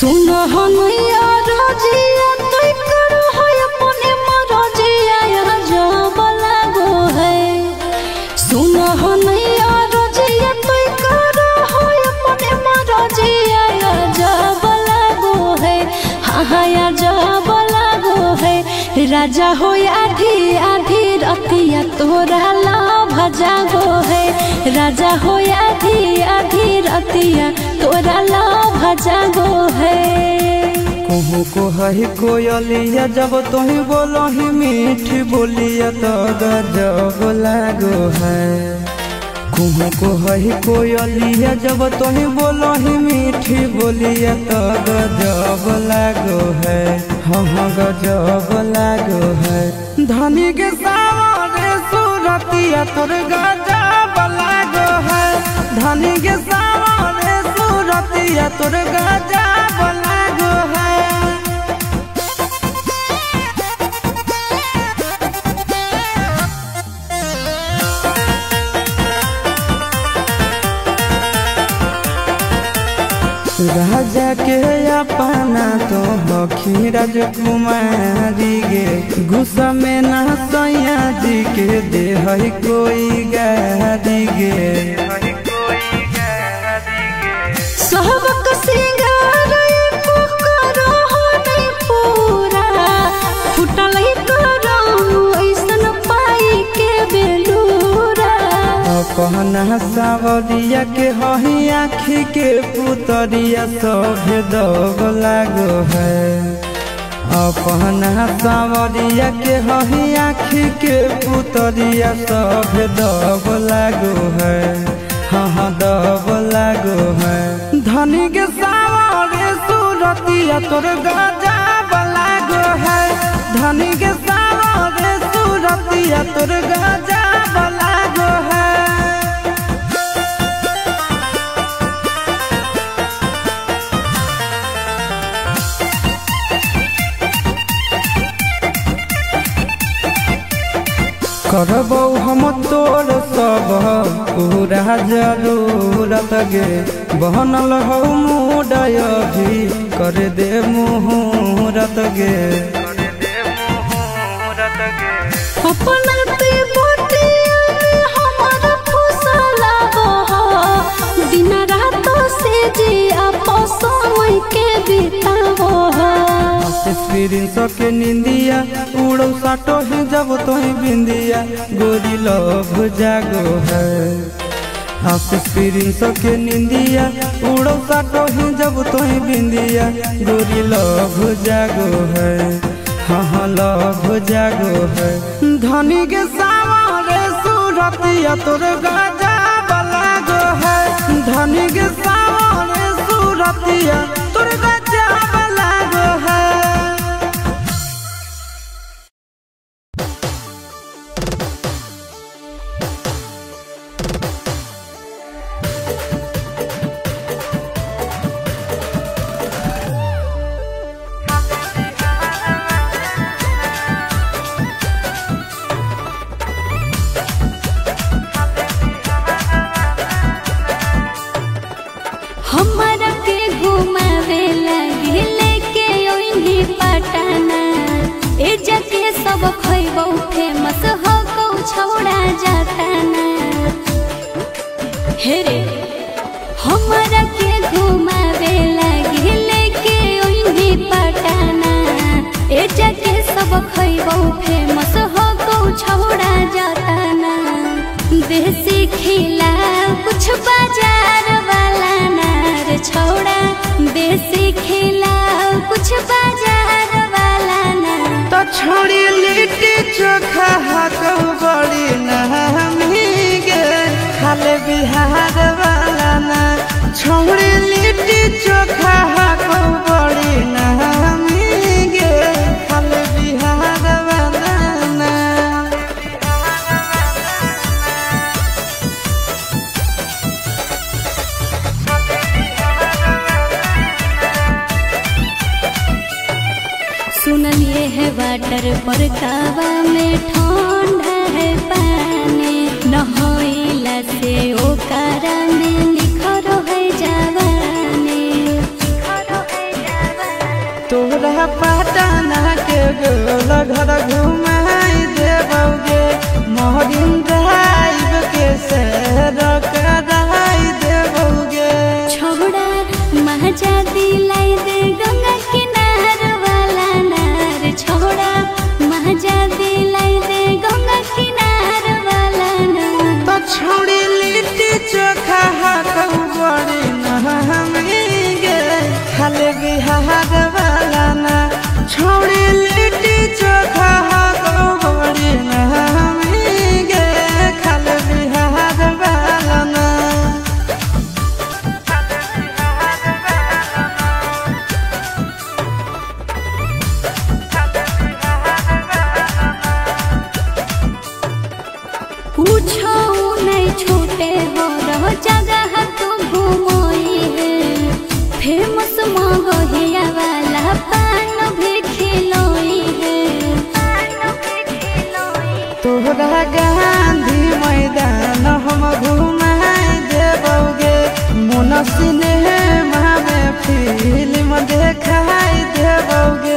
सुन हनैया रजिया तै करो है अपने मरजिया यहाँ जब लागो है सुन हनैया रजिया तै करो है अपने मरजिया यहाँ जब लागो है हाँ हाँ यहाँ जब लागो है राजा हो आधी आधी रतिया तोरा लाभ जागो है राजा हो आधी आधी रतिया तोरा लाभ जागो है कहू को है कोयलिया जब तुही बोलो ही मीठ बोलिया तो गजब लागो है कहू को है कोयलिया जब तुही बोलो ही मीठी बोलिया तो गजब लागो है हाँ हाँ गजब लागो है धनी के सामने सूरतिया तोर गजब लागो है धनी के सामने सूरतिया तोर गजब लागो है राजा के अपना तो बखी राजकुमारी गे गुस्सा में ना सैया जी के दे है कोई गारी गे सहबक सिंगार पुकारो हो नहीं पूरा फुटल करो ऐसन पाई के बेलूरा कहना सावरिया के हही आखी के पुतरिया सब दब लागो है अपना सावरिया के हही आखी के पुतरिया सब दब लागो है हाँ हाँ दब लागो है धनी के सावरे सूरतिया तोर गजब लागो है धनी के सावरे सूरतिया तोर गजब लागो है करबौ हम तोर सब पूरा जरूरत गे बहनल हौ मुडय भी कर दे मुहूरत गे अपना ते बोटिया में हमारा फुसला बहो दिन रात से जी आपस समय के बितावो स्क्रीन सके निंदिया उड़ो साटो ही जब तो ही बिंदिया गोरी लभ जागो है आप स्क्रीन सके निंदिया उड़ो साटो ही जब तो ही बिंदिया गोरी लभ जागो है हाँ हाँ लभ जागो है धनी के सामने सूरतिया तोर गजा लागो है धनी के सामने सूरतिया तोर गजा लागो है हमरा के घुमावे लगे लेके ओइनी पटना ए जके सब खइबौ फेमस हो कौ छौड़ा जाताना हे रे हमरा के घुमावे लगे लेके ओइनी पटना ए जके सब खइबौ फेमस हो कौ छौड़ा जाताना देसी खिला कुछ बाजार वाला नार छौड़ा देसी खिला कुछ बाजार वाला नार तो छोड़ी लिट्टी चोखा हाको बड़ी नहमी गे खाले बिहार वाला ना छोड़ी लिट्टी चोखा हाको बड़ी नहमी गे खाले बिहार वाला ना सुनलिए है वाटर पर कावा में ठंडा है पानी नहइला से ओकरा में निखर है जवानी छौड़ा महाजा दिलाई दे गंगा किनार वाला नार छौड़ा महाजा दिलाई दे गंगा किनार वाला नार तो छोड़ी लिट्टी चोखा हाकू बड़ी नहमेंगे खाले बिहार वाला ना छोड़ी लिट्टी चोखा हाकू बड़ी नहमेंगे खाले बिहार वाला ना पूछो नहीं छूटे हो रहो जगह तू घूमोई है फेमस मगहिया वाला पान भी खिलोई है तोहरा गांधी मैदान हम घुमाए देबोगे मोन सिनेमा में फिल्म देखाई देबोगे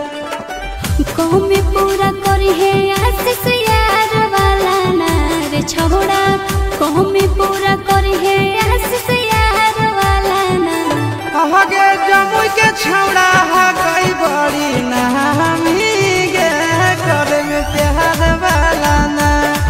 कौमे पूरा करी है आशीष यार वाला नार छौड़ा कौमे पूरा करी है आशीष यार वाला नार अहगे जमुई के छौड़ा हा कई बड़ी नामी गे करे में प्यार वाला ना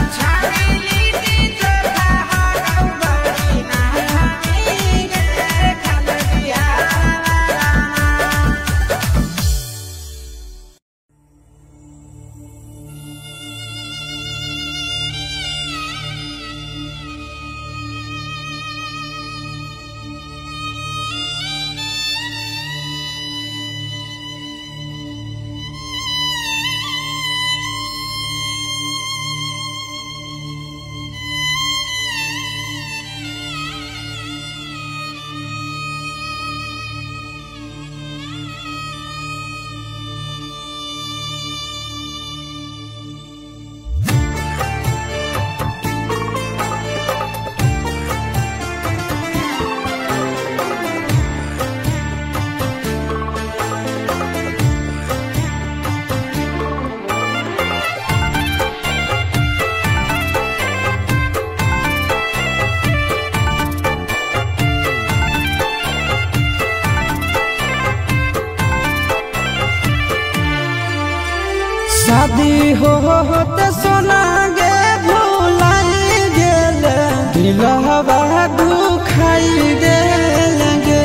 शादी हो होते सोना गे भुलाई गेल दिलहवा दुखाई गेल गे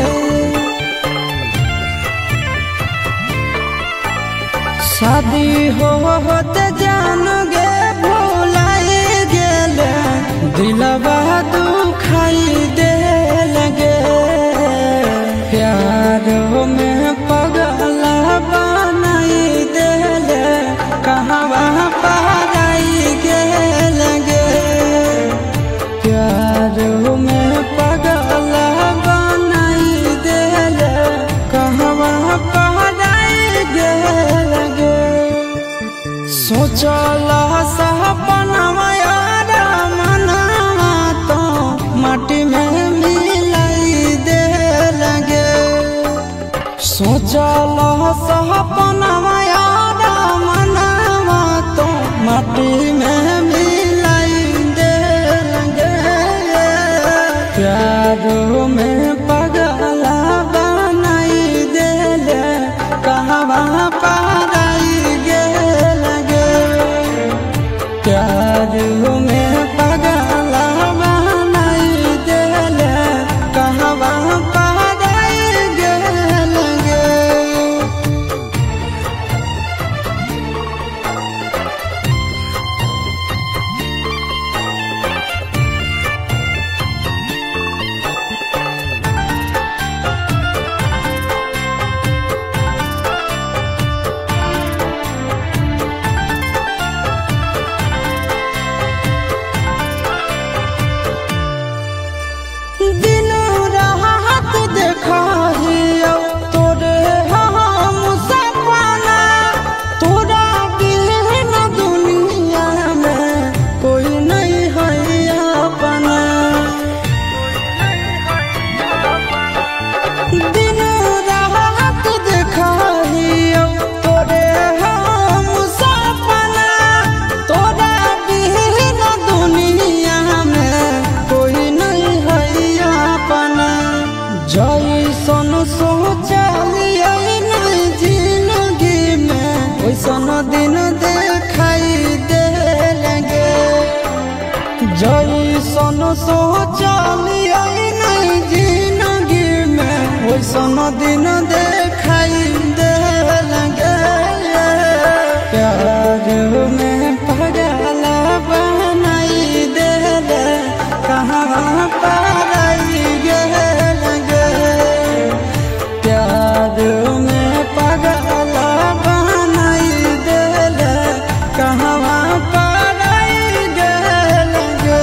शादी हो होते जान गे भुलाई गेल दिलवा दुखाई देल गे प्यार में पगला बनाई देल कहवा पाराई गेल गे प्यार में पगला बनाई देल कहवा पाराई गेल गे सोचल सपनवा यार मनवा तो माटी में मिलाई दे लगे सोचल सपनवा यार मनवा तो माटी में मिलाई दे लगे प्यार में पगला बनाई देले कहवा पाराई गेल गे प्यार में पगला बनाई देले कहवा पाराई गेल गे जैसन सोचलिया नहीं जिंदगी में वैसन दिन देखाई दे लगे जैसन सोचलिया नहीं जिंदगी में वैसन दिन देखाई दे लगे प्यार में पगल बनाई दे कहाँ पाराई गेल गे प्यार में पगल बनाई देल कहाँ पाराई गेल गे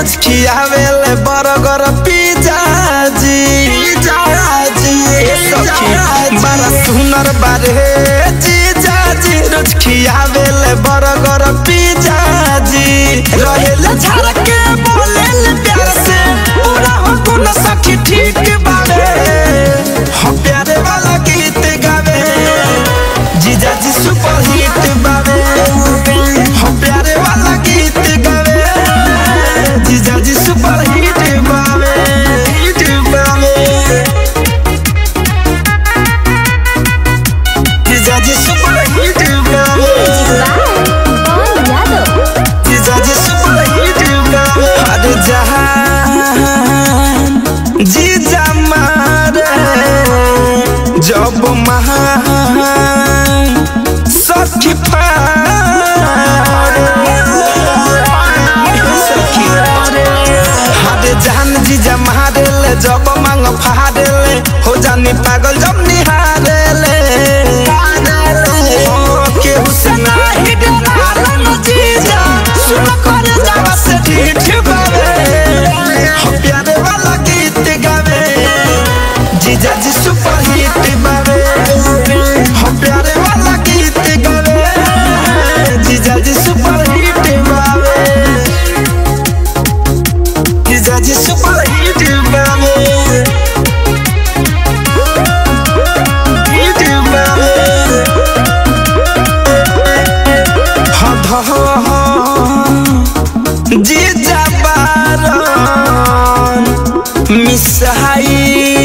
रोज खियावेले बर्गर पिज्जा जी ए सखी बड़ा सुनर बारे जीजा जी रोज खियावेले बर्गर पिज्जा जी रहेले झाड़ के बोलेले प्यार से पूरा हो गुण सखी ठीक बारे हम प्यारे वाला गीत गावे जीजा जी सुपर हिट बावे हम प्यारे वाला गीत गावे जीजा जी सुपर हिट बावे हिट बावे जीजा जी सुपर हिट बावे जीजा जी सुपर हिट बावे अरे जहान जीजा मारे जब महान सखी हारे जान जीजा मारे ले जब मांग फाड़े ले हो जानी पागल जब निहारे ले केहू से नाही डराला न जीजा सुन कर जावा से ठीक बावे हम प्यारे वाला गीत गावे जीजा जी सुपर हिट बावे हम प्यारे वाला गीत गावे जीजा जी सुपर हिट बावे जीजा जी सुपर हिट बावे हिट बावे हद जीजा बारन मिसाइल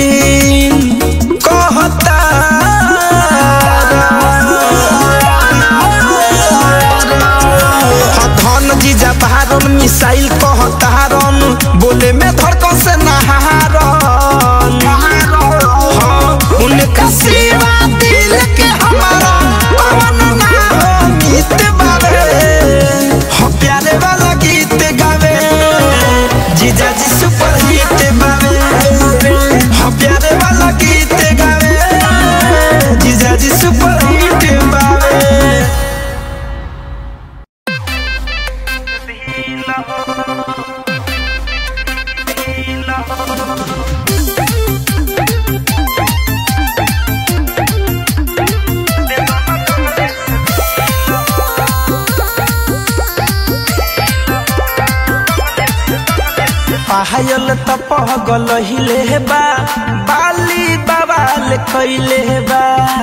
कहता धन जीजा बारन मिसाइल कहतारन बोले में धड़कन से नहारन हाँ, उनका सिवा दिल के हमारा पवन ना हो गीत बावे हम प्यारे वाला गीत गावे जीजा जी सुपर हिट बावे हम प्यारे वाला गीत गावे जीजा जी सुपर हिट बावे पायल त पगल हिले बा बाली बवाल कैले बा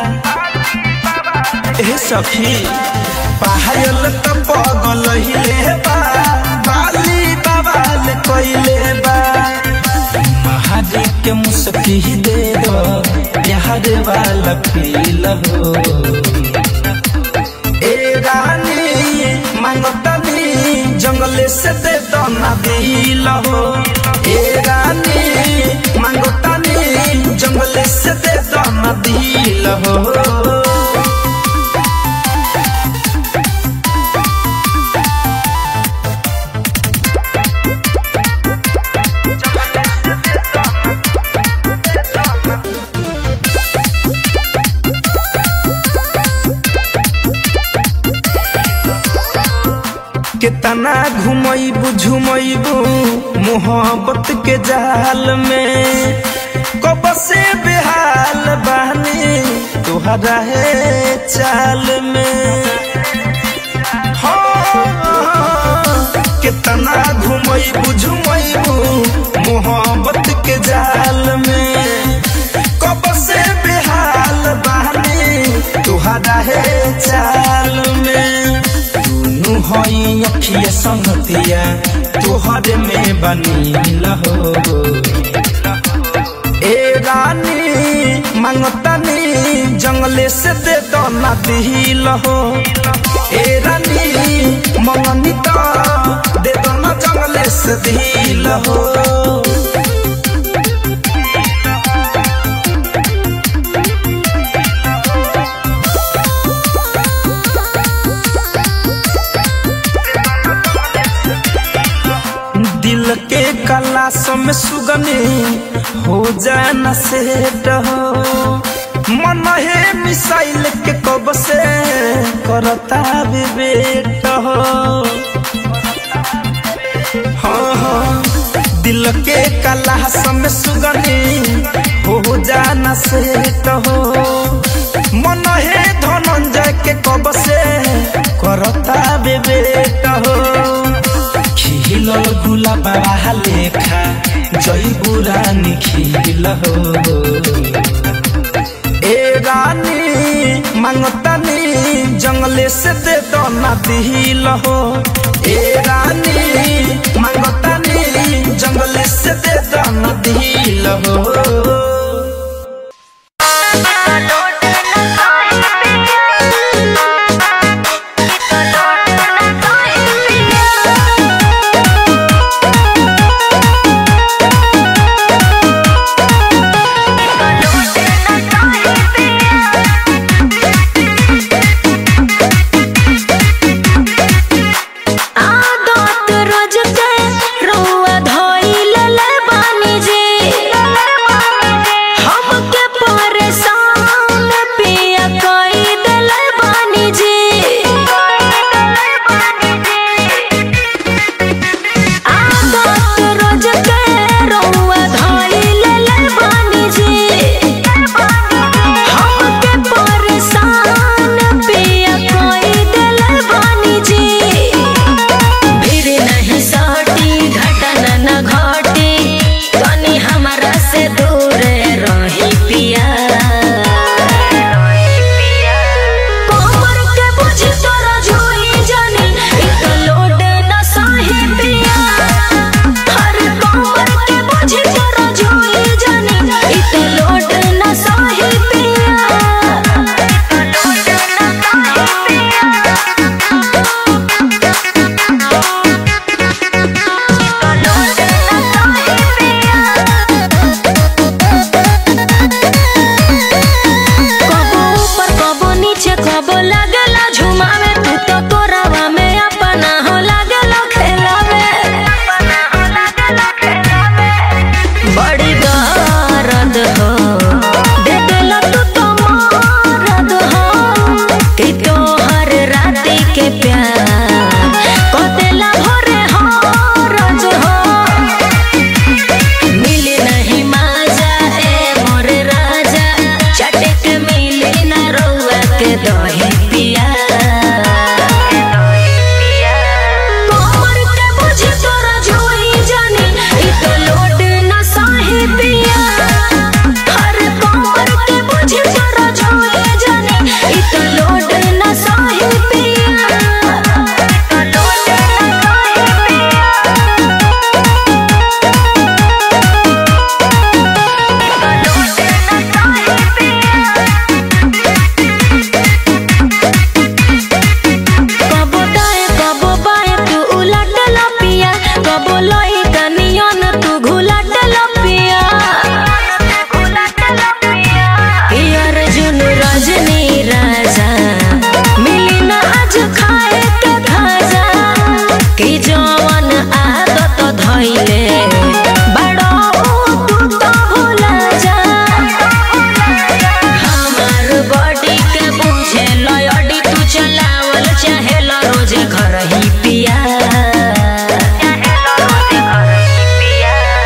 ए सखी पायल त पगल हिले बा बाली बवाल कैले बा महादेव के मुस्की दे दो प्यार वाला फील हो ए रानी मांगतनी जंगले से दे दो ना दिल हो ए रानी मांगतनी जंगले से दे दो ना दिल हो कितना घुमैबू झुमैबू मोहब्बत के जाल में कब से बेहाल बहनी तुहरा है चाल में हाँ, कितना घुमैबू झुमैबू मोहब्बत के जाल में कब से बेहाल बहनी तुहरा है चाल में दुनु हई अखिया संगतिया तोहरे में बनी लहो ए रानी मांगतनी जंगले से दे दो ना दिल हो ए रानी मंगनी तो दे दो ना जंगले से दिल हो दिल के कलास में सुगनी हो जाना सेट हो मन है मिसाइल के कब से करता विवेट हो हाँ हाँ दिल के कलास में सुगनी हो जाना से हो मन हे धनंजय के कब से करता बेबेट हो खिल गुलाब लेखा जय बुरानी खिल हो ए रानी मांगतानी जंगले से दे दो ना दिल हो ए रानी मांगतानी जंगले से दे दो ना दिल हो आदत रोज के रउआ धइल ले बानी जी हमके परेशान पिया कई देले बानी जी आदत रोज के रउआ धइल ले बानी जी हमके परेशान पिया कई देले बानी जी फिर नहीं सटी घटना न घटी तनी हमारा से दूर रही पिया कमर के बुझ तोरा झोई जानी एक लोड न सही पिया हर कमर के बुझ तोरा झोई जानी एक लोड न सही पिया कबो ऊपर कबो नीचे कबो लागेला झुमावे तू तो तोरावा में अपना हो लागेला खेलावे बड़ी दर्द हो दे देला तू तो मरद हो कि तोहर राती के प्यार को देला भोरे हो रोज हो मिली नहीं माजा ए मोर राजा चटक मिली न रउआ के दही पिया कमर के बुझ तोरा झोई जानी इ तो लोड न सही पिया हर कमर के बुझ तोरा झोई जानी इ तो लोड न सही पिया लोड न सही पिया कबो दाएं कबो बाएं तू उलट लपिया कबो लोई कनियन तू घुलट लपिया यार जुन रजनी राजा मिली ना आज खाए के खाजा कि जवन आदत धइले बड़ो तू तो भुला जा हमार बॉडी के बुझे लयडी तू चलावल चाहे रोज घर ही पिया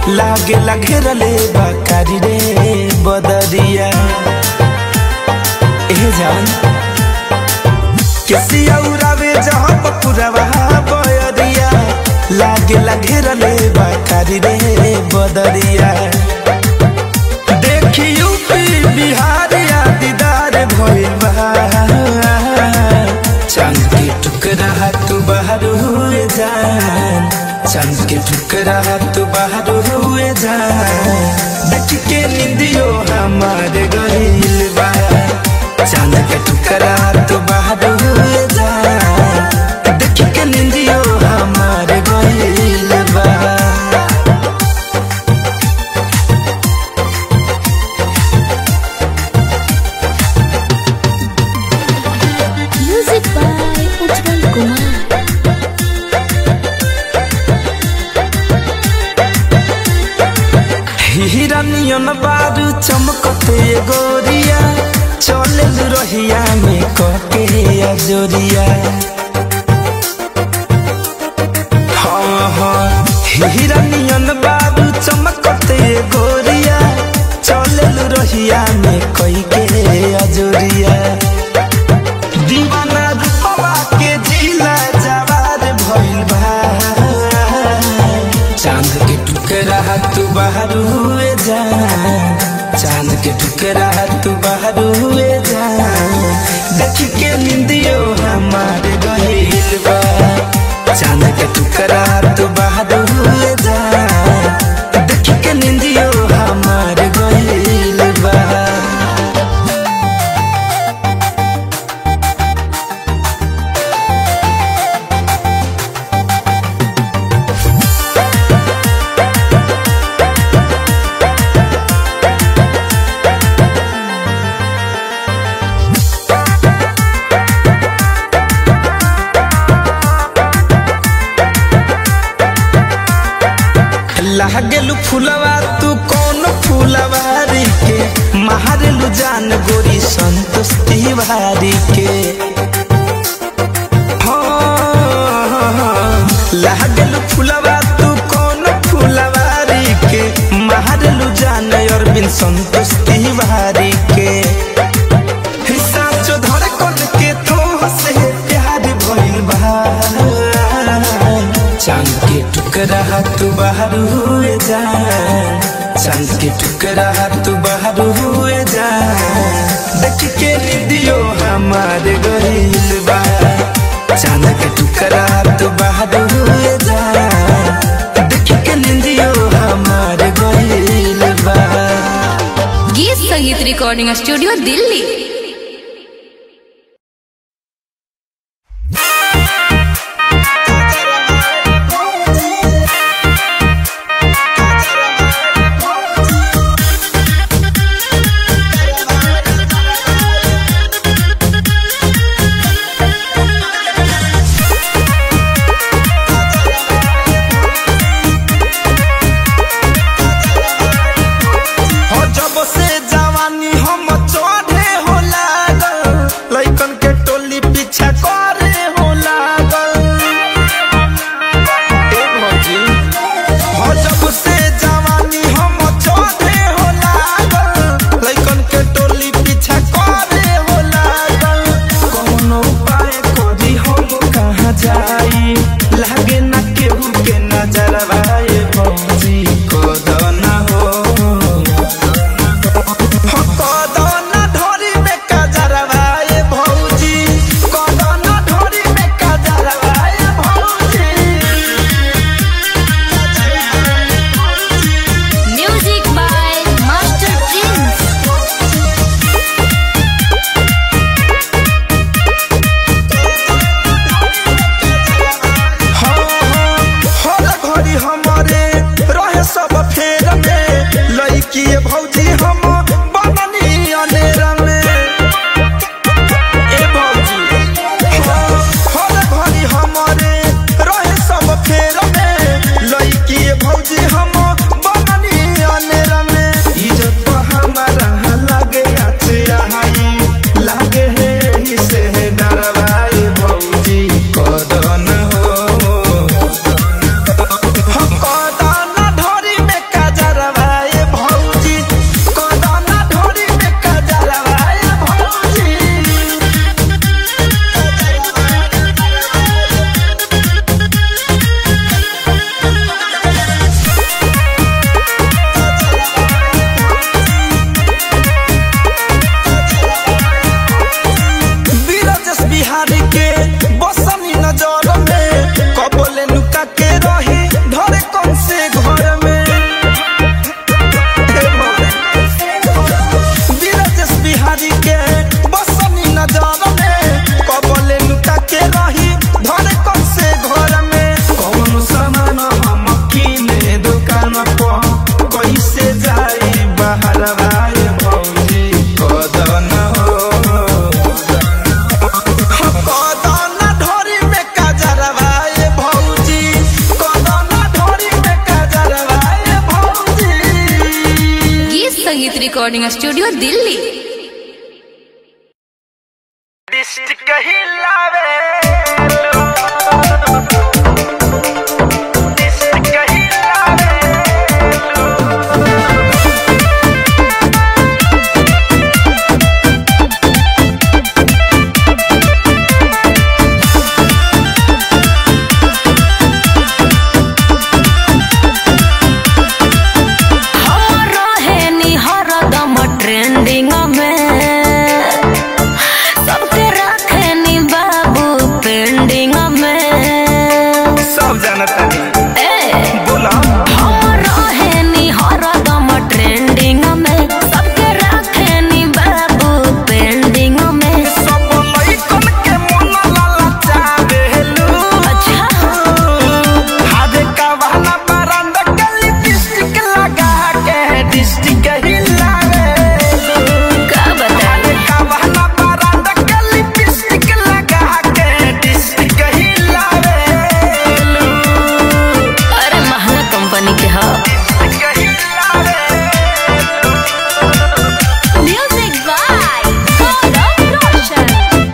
लागे घेरले बाकारी रे बदरिया ए जान केसिया उड़ावे जहाँ पपुरवा बयरिया लागे घेरले बाकारी रे बदरिया देखी यूपी बिहार या दीदार भइल बा चांद के टुकड़ा तू बाहर हुए जान चांद के टुकड़ा तू बाहर हुए जान देख के निंदियो हमारे गहिल बा चांद के टुकड़ा तू बाहर हुए जान देख के निंदियो हमारे गहिल बा म्यूजिक बाय उज्जवल कुमार हिरनियन बारू चमकते गोरिया चले रहिया में कके अजोरिया हाँ हाँ हिरनियन बारू चमकते गोरिया चले रहिया में कई के अजोरिया दीवाना रूपवा के जिला जवार भइल बा चांद के टुकड़ा तू बाहर हुए जा चांद के टुकड़ा तू बाहर हुए जा देख के निंदियो हमारे गहिल बा चांद के टुकड़ा तू बाहर हुए जा देख के निंदियो हमारे गहिल बा लागेलू फुलवा तू कौन फुलवारी के महारेलू जान गोरी संतोष तिवारी के हाँ, लागेलू फुलवा तू कौन फुलवारी के महारेलू जान अरविंद संतोष तिवारी के हिस्सा जो धड़कन के तो से प्यार भइल बा चांद के टुकड़ा तू बाहर हुए जा चांद के टुकड़ा तू बाहर हुए जा देख के निदियो हमारे गहिल बा चांद के टुकड़ा तू बाहर हुए जा देख के निदियो हमारे गहिल बा गीत संगीत रिकॉर्डिंग स्टूडियो दिल्ली हो जब से जवानी हम चढ़े हो लागल लइकन के टोली पीछा करे हो लागल ए भौजी, हो जब से जवानी हम चढ़े हो लागल लइकन के टोली पीछा करे हो लागल कौन उपाय करी हम कहाँ जाई लागे ना केहू के नजरवा ए भौजी कोदना हो कदना ढोरी में कजरवा ए भौजी कदना ढोरी में कजरवा ए भौजी म्यूजिक बाय मास्टर प्रिंस हाँ, हाँ, हर घड़ी हमारे रहे रिकॉर्डिंग स्टूडियो दिल्ली डिस्ट्रिक्ट हिलावे डिस्ट्रिक्ट हिलावे हम रहेनी हरदम ट्रेंडिंग में सबके रखेनी बाबू पेंडिंग में सब जानता नहीं ए बोला हम रहेनी हरदम ट्रेंडिंग में सबके रखेनी बाबू पेंडिंग में सब लइकन के मन ललचावेलू अच्छा हादे का बहाना बरांदा के लिपस्टिक लगा के डिस्ट्रिक्ट हिलावेलू का बताए का बहाना बरांदा के लिपस्टिक लगा के डिस्ट्रिक्ट हिलावेलू अरे महंगा कंपनी के ह म्यूजिक बाय गौरव रोशन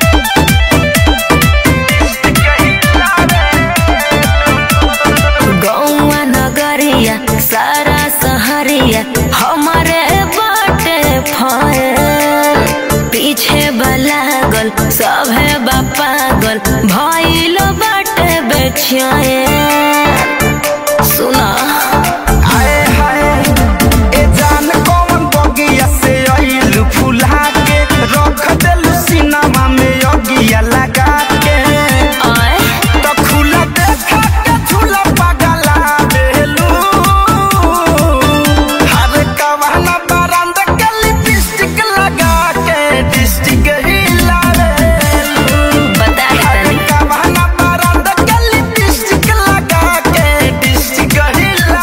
गौवा नगरिया सारा सहरिया हमारे बाटे फैल पीछे बलागल सभे बापागल भइल बाटे बेचैन सुना हाय हाय ए जान कौन बगिया से आइलू फुला के रख देलू सिनेमा में अगिया लगा के आए तो खुला देखा के झूला पगला बेलू हर कवाना बरांद के लिपस्टिक लगा के डिस्ट्रिक्ट हिला बता दे हर तनी कवाना बरांद के लिपस्टिक लगा के डिस्ट्रिक्ट हिला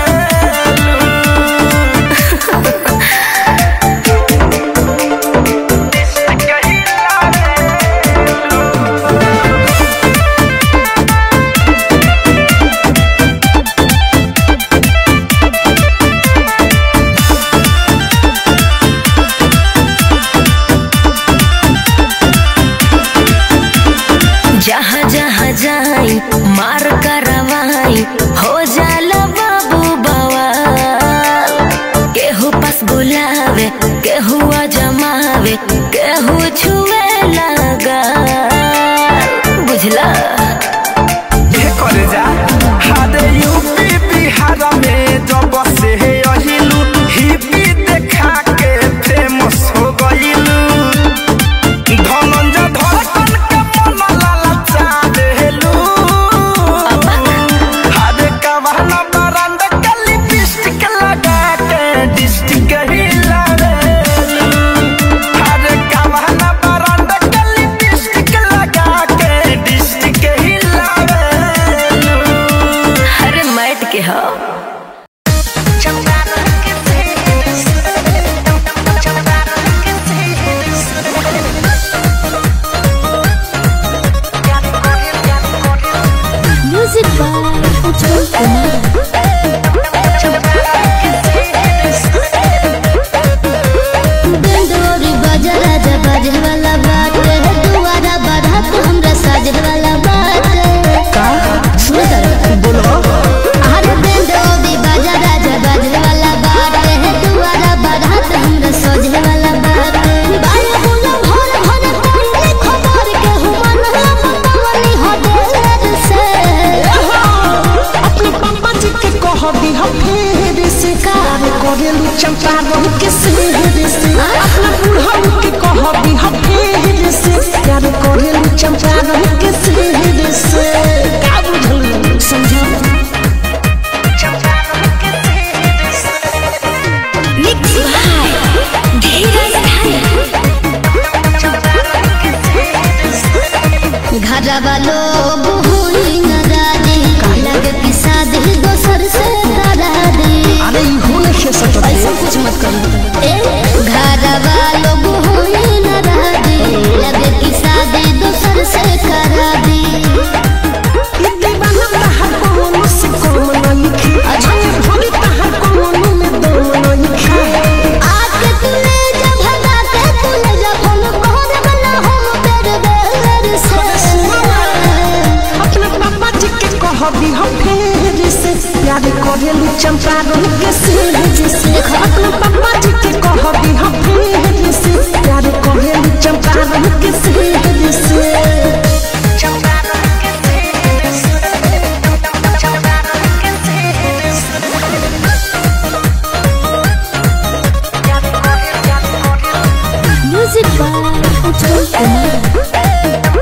जहाँ जहाँ जाई मार करवाई हो जाला बाबू बवाल केहू पास बुलावे केहू जमावे केहू छुए लगा बुझला ये करे जा हादे यूपी बिहार में जब से अहिलू हिपी देखा के फेमस हो गइलू धनंजय धड़कन के मन ललचा देलू हादे कवाना बरांद के लिपस्टिक लगा के डिस्ट्रिक्ट हिला देलू हादे कवाना बरांद के लिपस्टिक लगा के डिस्ट्रिक्ट हिला देलू अरे मैट के हो म्यूजिक बाय उज्जवल कुमार डंडोरी बजा राजा बाजे वाला बात है दुआरा बाधा तो हमरा साजे वाला बात का सुन कर बोलो अरे डंडोरी बजा राजा बाजे वाला बात है दुआरा बाधा तो हमरा साजे वाला बात बाल बोला भर भर पंडे खबर के हुमन मतवली हो देर से अपने पापा जी के कह दी हम फेर से कार करेलू चंपारण के शहर से अपना बुढ़ऊ के कह दी हम फेर से कार करेलू चंपारण के शहर से का बुझल समझा मिक्स भाई धीरज भाई घरवा लोग हुई न राजी लगे पिसा दे दोसर से करा दे अरे ई होने के सकत ऐसा कुछ मत करो घरवा लोग हुई न राजी लगे पिसा दे दोसर से करा दे ई दीवाना तहर कोनो से कम नहीं खे अच्छा भोली तहर कोनो में दम नहीं खे आके चंपारण के सेहर से अपने पापा जी के कह दी हम फेर से प्यार करेलू चंपारण के सेहर से चंपारण के सेहर से चंपारण के सेहर से म्यूजिक बाय उज्जवल कुमार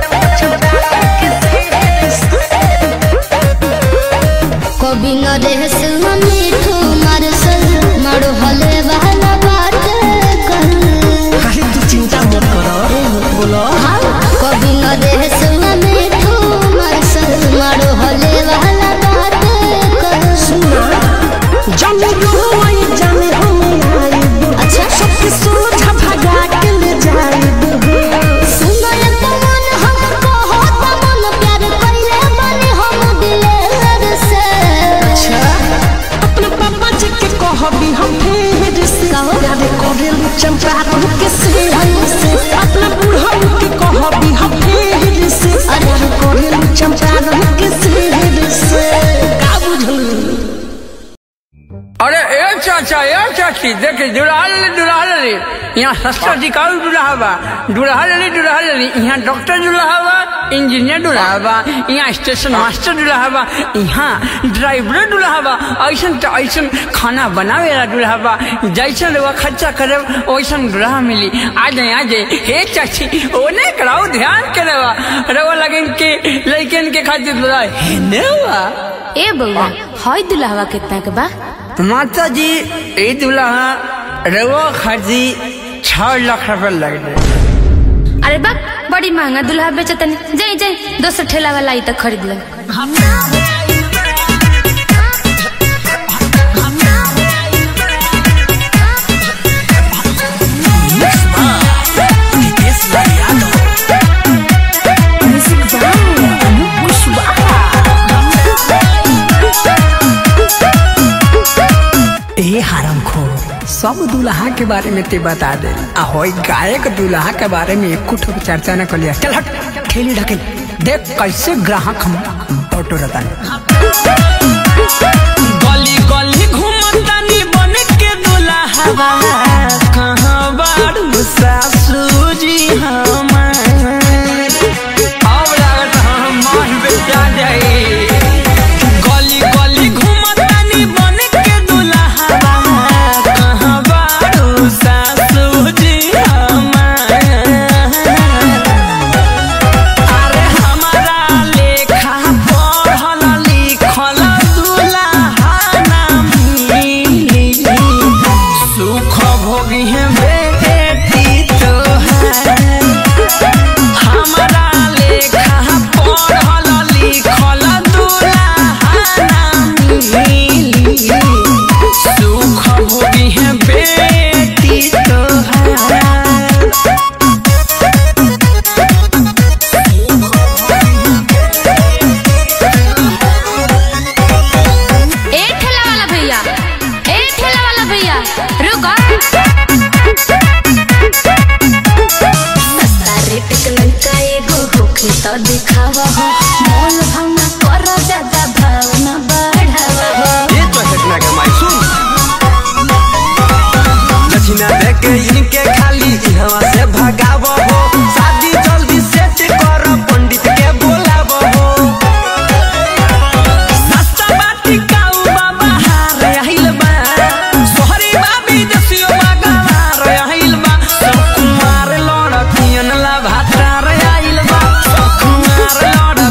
कभी न रह मिठू मारसल मारो हले वाला बात कर अरे तू चिंता मत करो बोलो कभी न रह मिठू मारसल मारो हले वाला बात कर जाने रोई जाने हम आइब अच्छा सबके सोझा भगा के ले जाइब सुंदर तमन हम कहत मन प्यार कइले बने हम दिलेर से अपने पापा जी के कहबी हम फेर से कहो। प्यार करेलू चंपारण के सेहर से अपने बूढ़ा के कहबी हम फेर से प्यार करेलू चंपारण के सेहर से का बुझलू अरे ए चाचा ए चाची देखे दुल्हा ले दुल्हा ले यहाँ सस्ता टिकाऊ दुल्हा बा दुल्हा ले दुल्हा ले यहाँ डॉक्टर दुल्हा बा इंजीनियर दुल्हा बा यहाँ स्टेशन मास्टर दुल्हा बा यहाँ ड्राइवर दुल्हा बा ऐसन तो ऐसन खाना बनावे वाला दुल्हा बा जैसन वो खर्चा करे वैसन दुल्हा मिली आ जाए आ जाए हे चाची ओने कराओ ध्यान करे बा रवा लगे के लड़कन के खातिर दुल्हा है ने बा ए बउआ हई दुल्हवा कितना के बा माता जी ई दुल्हा रवा खर्ची छह लाख रुपए लग गए अरे बा बड़ी महंगा दुल्हा बेचतनी जाई जाई दोसर ठेला वाला आई तो खरीद ले ए हरम खो सब दुल्हा के बारे में ते बता दे आ होई गायक दुल्हा के बारे में एक कुछ चर्चा न कलिया चल हट ठेली ढके देख कैसे ग्राहक हम बटोरता गली गली घूमतानी बन के दुल्हा कहाँ बारू सासू जी हमार अब लागत हम मान बेचा जाए गली गली घूमतानी बन के दुल्हा कहाँ बारू सासू जी हमार अरे हमारा लेखा पढ़ल लिखल दुल्हा ना मिली सुख भोगी है बेटी तोहार हमारा लेखा पढ़ल लिखल दुल्हा ना मिली सुख भोगी है बेटी तोहार ए ठेला वाला भैया ए ठेला वाला भैया रुको सस्ता रेट के लड़का एगो होखे तो दिखावा हो मोल भावना कर ज्यादा भावना बढ़ावा हो ये तो घटना के माई सुन दक्षिणा दे के इनके खाली इहवा से भगाव हो शादी जल्दी सेट कर पंडित के बोलाव हो सस्ता बाटी काऊ बाबा हार आइल बा सोहरी बाबी दसियो बागार आइल बा सब कुमार लड़कियन ला भातार आइल बा सब कुमार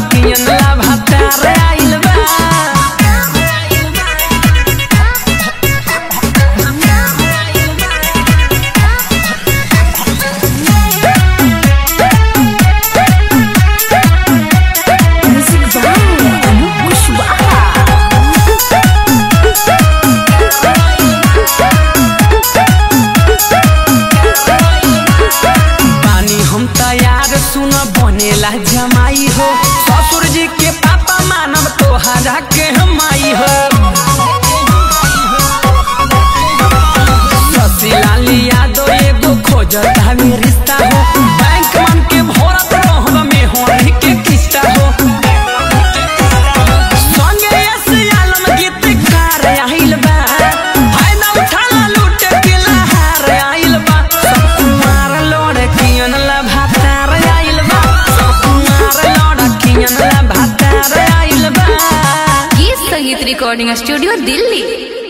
रिकॉर्डिंग स्टूडियो दिल्ली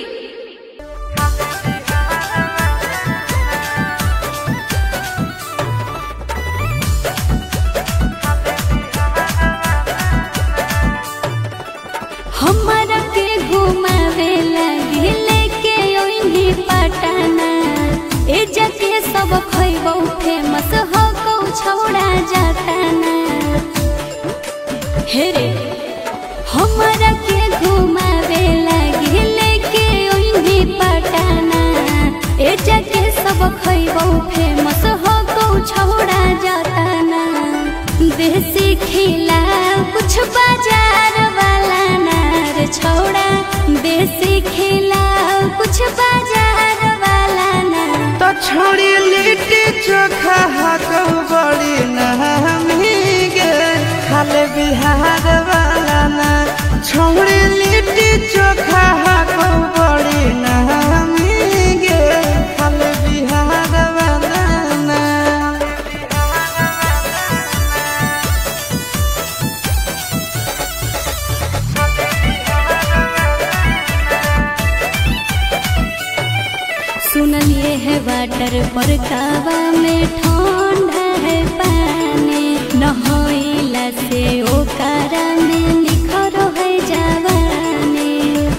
हमरा के घुमावे लगे लेके ओइनी पटना ए जके सब खइबो फेमस हो को छौड़ा जाताना हे रे हमरा के घुमावे लगे लेके ओइनी पटना ए जके सब खइबो फेमस हो को छौड़ा जाताना देसी खिला कुछ बाजार वाला नार छोड़ा देसी खिला कुछ बाजार वाला नार तो छोड़ी लिट्टी चोखा हाको बड़ी नहमी गे खाले बिहार वाला ना छोड़ी लिट्टी चोखा हाको बड़ी नहमी गे खाले बिहार वाला ना सुनलिए है वाटर पर कावा में ठंडा है पानी नहइला से ओकरा में निखर है जवानी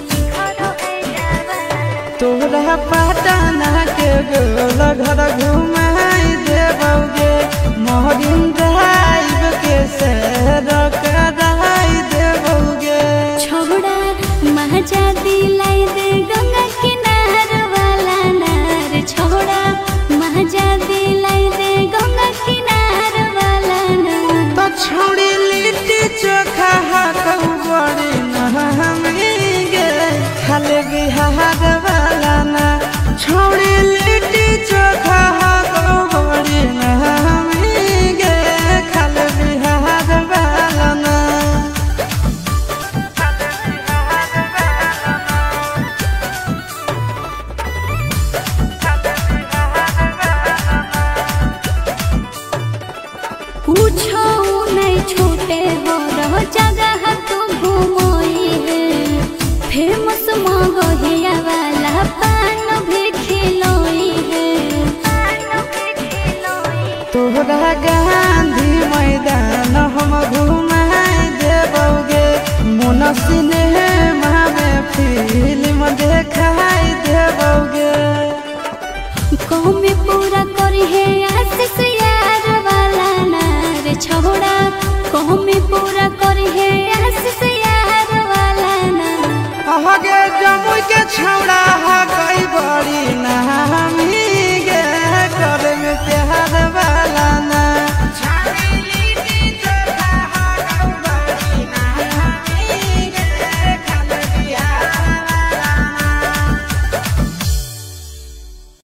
तोरा पटना के गोल घर घुमाई देबौगे मोहरिन ड्राइव के सैर कराई देबौगे छोड़ा महजा दिलाई दे गंगा किनार वाला नार छोड़ा महजा दिलाई दे गंगा किनार वाला नार तो छोड़ी लिट्टी चोखा हाकौ बड़ी नहमी गे खाले बिहार वाला ना छोड़ी लिट्टी चोखा हाकौ बड़ी नहमी गे खाले बिहार वाला ना पूछो नहीं छूटे हो रहो जगह तू घूमोई है फेमस मगहिया वाला पान भी खिलोई है तोहरा गांधी मैदान हम घुमाई देबौगे मोन सिनेमा में फिल्म देखाई देबौगे कौमे पूरा करी है आशीष यार वाला नार छोड़ा कौमे पूरा करी है आशीष यार वाला नार अहगे जमुई के छौड़ा हा